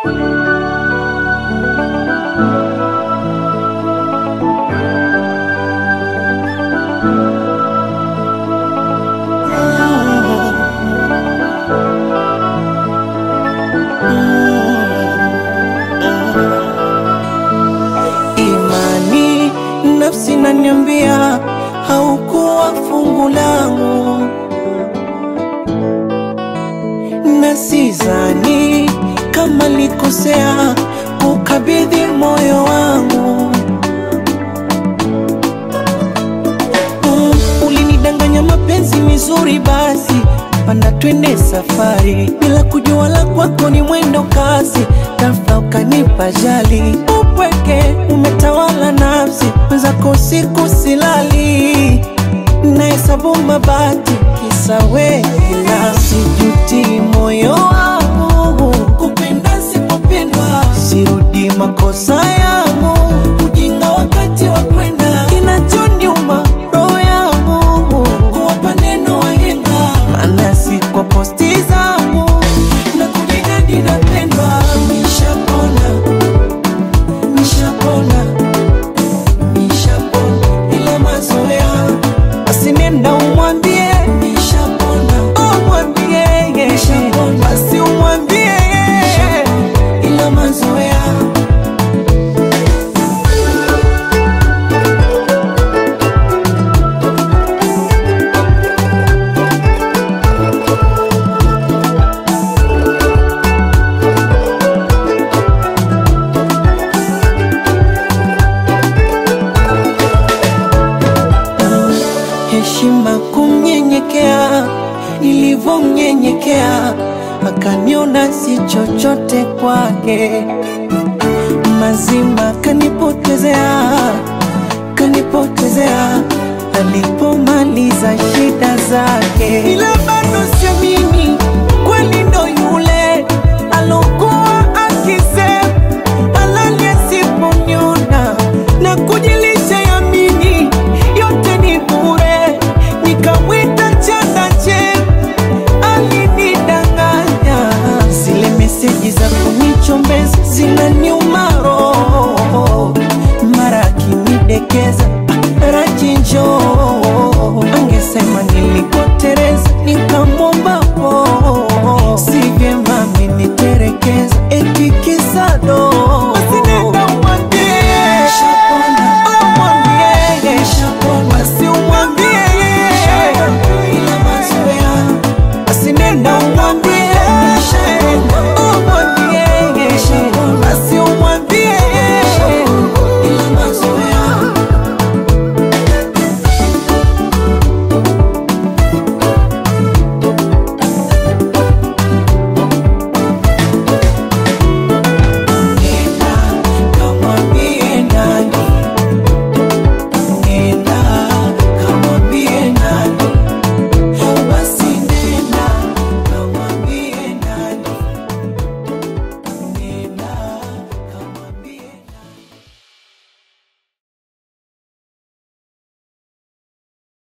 Imani nafsi naniambia haukuwa fungu langu, na sidhani kama likosea kukabidhi moyo wangu. Mm, ulinidanganya mapenzi mizuri, basi panda twende safari, bila kujua la kwako ni mwendo kasi, ghafla ukanipa jali, upweke umetawala nafsi, mwenzako usiku silali, nahesabu mabati kisa wewe, ila sijuti moyo wangu kupenda sipopendwa, sirudi makosa yangu, ujinga wakati wa kwenda, kinachoniuma roho yangu kuwapa neno wahenga, maana si kwa posti zangu na kujigadi napendwa. Nishapona, nishapona, nishapona, ila mazoea basi nenda umwambie nishapona, umwambie basi umwambie ila mazoea heshima kumnyenyekea, nilivyomnyenyekea akaniona si chochote kwake, mazima kanipotezea, kanipotezea alipomaliza shida zake, ila bado siamini kweli ndo